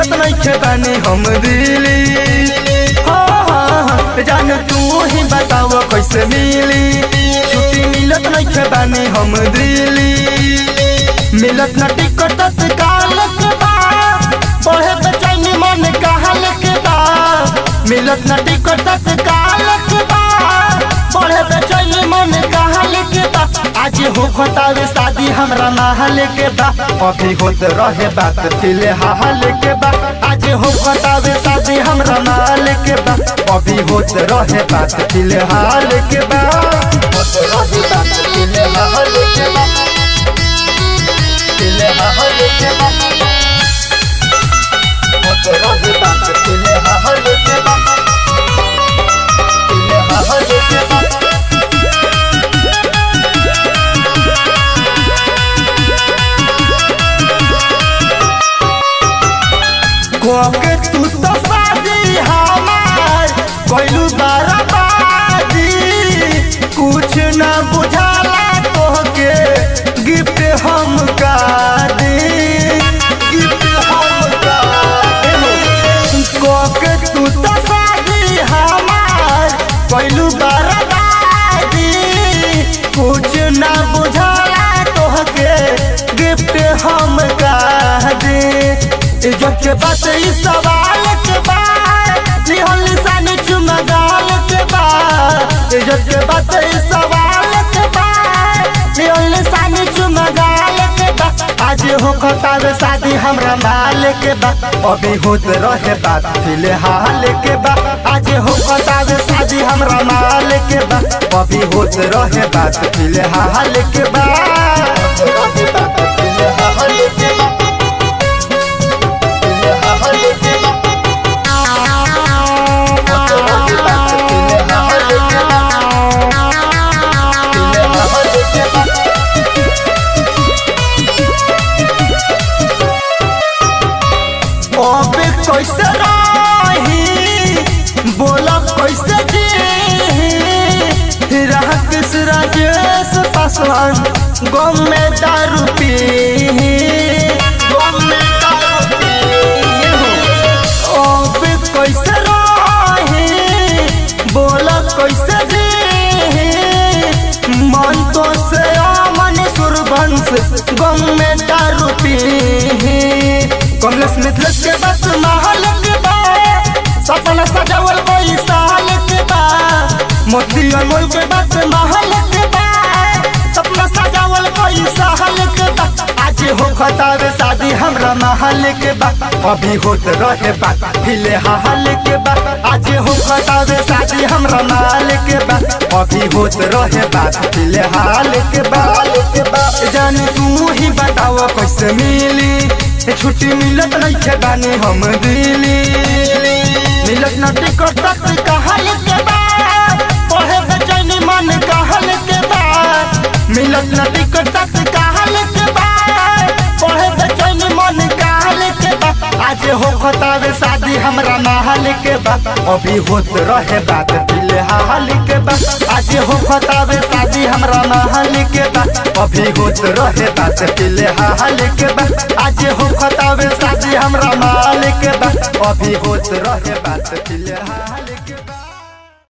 मिलत नहीं बानी हम दिली हाँ, हाँ, हाँ, जान तू ही बताओ कैसे मिली छुट्टी मिलत नहीं बानी हम दिली मिलत न टिकट तत्काल के बाद बढ़े बेचैनी मन कहल के बाद मिलत न टिकट तत्काल के बाद बढ़े बेचैनी मन कहल के बाद आज हो खतावे शादी हमरा महल के बा अभी होत रहे बात फिलहाल के बा आज हो खतावे शादी हमरा महल के बा अभी होत रहे बात फिलहाल के बा होत रहे बात फिलहाल के बा फिलहाल के बा होत रहे बात फिलहाल के बा फिलहाल के बा कोके तू तो शादी हमार कोइलू बर्बादी कुछ न बुझाला तोहके गिफ्ट हम का दी गिफ्ट हम का दी कोके तू तो शादी हमार कोइलू बर्बादी कुछ न बुझाला तोहके गिफ्ट हम का दी इज्जत के बात ई सवाल के बाद लिहल निशान चुमा गाल के बाद इज्जत के बात ई सवाल के बाद लिहल निशान चुमा गाल के बाद आज हो खतार शादी हमरा माल के बाद अभी होत रहे बात फिलहाल के बाद आज हो खतार शादी हमरा माल के बाद अभी होत रहे बात फिलहाल के बाद रहे बात फिलहाल के बाद अबे कैसे रही बोला कैसे जी राकेश राजेश पासवान गम में दारू पी गम में दारू पी अबे कैसे रही बोला कैसे जी मन तो से मन सुरभंश गम में दारू पी कमलेश मिथिलेश के बस महल के बा सपना सजावल कोई साल के बा मोती अनमोल के बस महल के बा सपना सजावल कोई साल के बा आज हो खतावे शादी हमरा महल के बा अभी होत रहे बात फिलहाल के बा आज हो खतावे शादी हमरा महल के बा अभी होत रहे बात फिलहाल के बा के बा जान तू ही बताओ कैसे मिली छुट्टी मिलत नहीं छे बानी हम दिली मिलत न टिकट तक कहल के बाद पढ़े बेचैनी मन कहल के बाद मिलत न टिकट तक कहल के बाद पढ़े बेचैनी मन कहल के बाद आज हो खतावे शादी हमरा महल के बाद अभी होत रहे बात फिलहाल के बाद आज हो खतावे शादी हमरा महल के बाद अभी होत रहे बात फिलहाल के बाद आज हो खतावे शादी हमरा महल के बाद अभी होत रहे बात फिलहाल